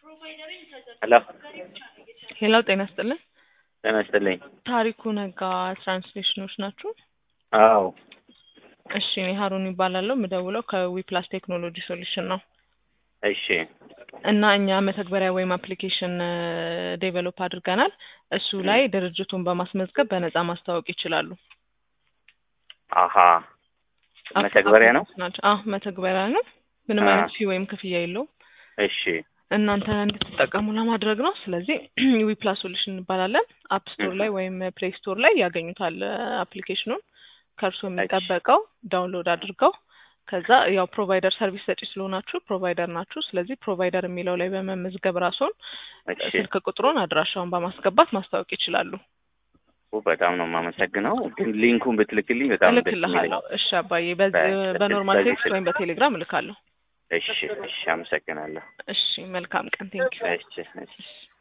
ሄሎ ሄሎ ጤና ይስጥልን። ጤና ይስጥልኝ። ታሪኩ ነጋ ትራንስሌሽኖች ናችሁ? አዎ እሺ እኔ ሀሩን ይባላለሁ። የምደውለው ከዊፕላስ ቴክኖሎጂ ሶሉሽን ነው እሺ እና እኛ መተግበሪያ ወይም አፕሊኬሽን ዴቨሎፕ አድርገናል። እሱ ላይ ድርጅቱን በማስመዝገብ በነፃ ማስተዋወቅ ይችላሉ። አሀ መተግበሪያ ነው? ናቸው። አዎ መተግበሪያ ነው። ምንም አ- አይነት ፊ ወይም ክፍያ የለውም። እሺ እናንተ እንድትጠቀሙ ለማድረግ ነው። ስለዚህ ዊፕላስ ሶሉሽን እንባላለን። አፕ ስቶር ላይ ወይም ፕሌይ ስቶር ላይ ያገኙታል አፕሊኬሽኑን። ከእርሱ የሚጠበቀው ዳውንሎድ አድርገው ከዛ ያው ፕሮቫይደር ሰርቪስ ሰጪ ስለሆናችሁ ፕሮቫይደር ናችሁ። ስለዚህ ፕሮቫይደር የሚለው ላይ በመመዝገብ ራሱን እሺ ስልክ ቁጥሩን አድራሻውን በማስገባት ማስታወቅ ይችላሉ። ኦ፣ በጣም ነው የማመሰግነው። ግን ሊንኩን ብትልክልኝ በጣም ደስ የሚለኝ። እልክልሃለሁ። እሺ አባዬ፣ በዚህ በ- በኖርማል በዚህ ቴክስት ወይም በቴሌግራም እልካለሁ። እሺ እሺ፣ አመሰግናለሁ። እሺ መልካም ቀን። ቴንኪው። እሺ እሺ